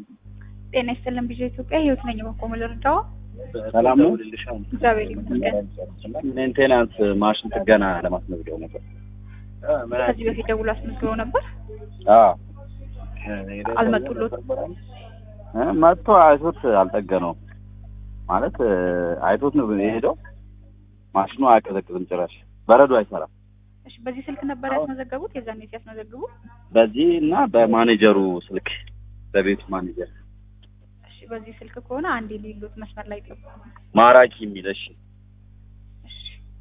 ጤና ይስጥልን ቢዥ ኢትዮጵያ ህይወት ነኝ። በቆሙ ልርዳው። ሰላም ነው። እግዚአብሔር ይመስገን። ሜንቴናንስ ማሽን ጥገና ለማስመዝገብ ነበር። ከዚህ በፊት ደውሎ አስመዝግበው ነበር። አዎ አልመጡሎትም? እ መጥቶ አይቶት አልጠገነውም። ማለት እ አይቶት ነው የሄደው። ማሽኑ አያቀዘቅዝም ጭራሽ በረዶ አይሰራም። እሺ፣ በዚህ ስልክ ነበር ያስመዘገቡት? የዛኔ ሲያስመዘግቡ? በዚህ እና በማኔጀሩ ስልክ በቤቱ ማኔጀር እሺ፣ በዚህ ስልክ ከሆነ አንዴ ሊሉት መስመር ላይ ገቡ። ማራኪ የሚል እሺ እሺ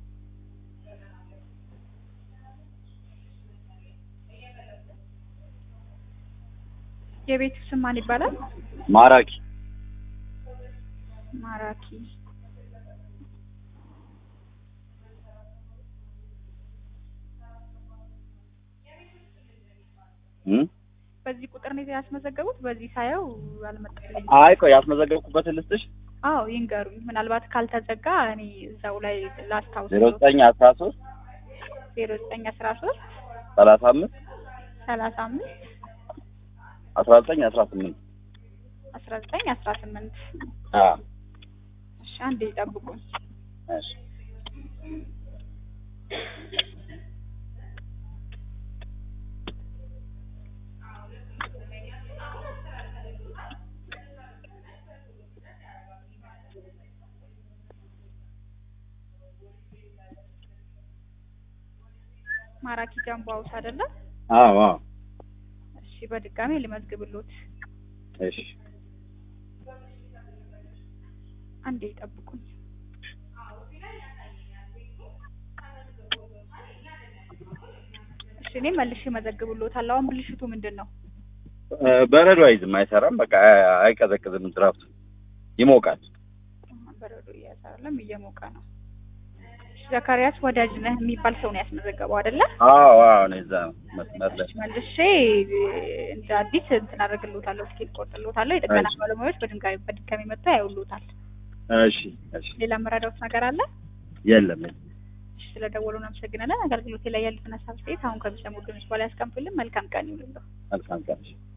የቤቱ ስም ማን ይባላል? ማራኪ ማራኪ። እ በዚህ ቁጥር ነው ያስመዘገቡት? በዚህ ሳየው አልመጣልኝም። አይ ቆይ ያስመዘገብኩበትን ልስጥሽ አዎ ይንገሩኝ። ምናልባት ካልተዘጋ እኔ እዛው ላይ ላስታውስ። ዜሮ ዘጠኝ አስራ ሶስት ዜሮ ዘጠኝ አስራ ሶስት ሰላሳ አምስት ሰላሳ አምስት አስራ ዘጠኝ አስራ ስምንት አስራ ዘጠኝ አስራ ስምንት አዎ እሺ አንዴ ይጠብቁኝ። እሺ ማራኪ ጃምቦ ሀውስ አይደለም? አዎ አዎ እሺ በድጋሚ ልመዝግብሎት። እሺ አንዴ ይጠብቁኝ። እሺ እኔ መልሼ እመዘግብሎታለሁ። አሁን ብልሽቱ ምንድን ነው? እ በረዶ አይዝም፣ አይሰራም። በቃ አይቀዘቅዝም። ድራፍቱ ይሞቃል። በረዶ እያሳለም እየሞቀ ነው። እሺ ዘካሪያስ ወዳጅ ነህ የሚባል ሰው ነው ያስመዘገበው አይደለ? አዎ አዎ ነው እዛ መስመር ላይ እሺ መልሼ እንደ አዲስ እንትን አደርግልዎታለሁ። እስኪ ቆርጥልዎታለሁ። የጥገና እሺ። ባለሙያዎች በድንጋይ በድጋሚ መጥተው ያዩልዎታል። እሺ እሺ ሌላ መረዳዎት ነገር አለ? የለም እሺ ስለደወሉ እናመሰግናለን። አገልግሎቴ ላይ ያሉትን ሀሳብ አስተያየት አሁን ከሚሰሙ ድምጽ በላይ ያስቀምጡልን። መልካም ቀን ይሁንልዎ። መልካም ቀን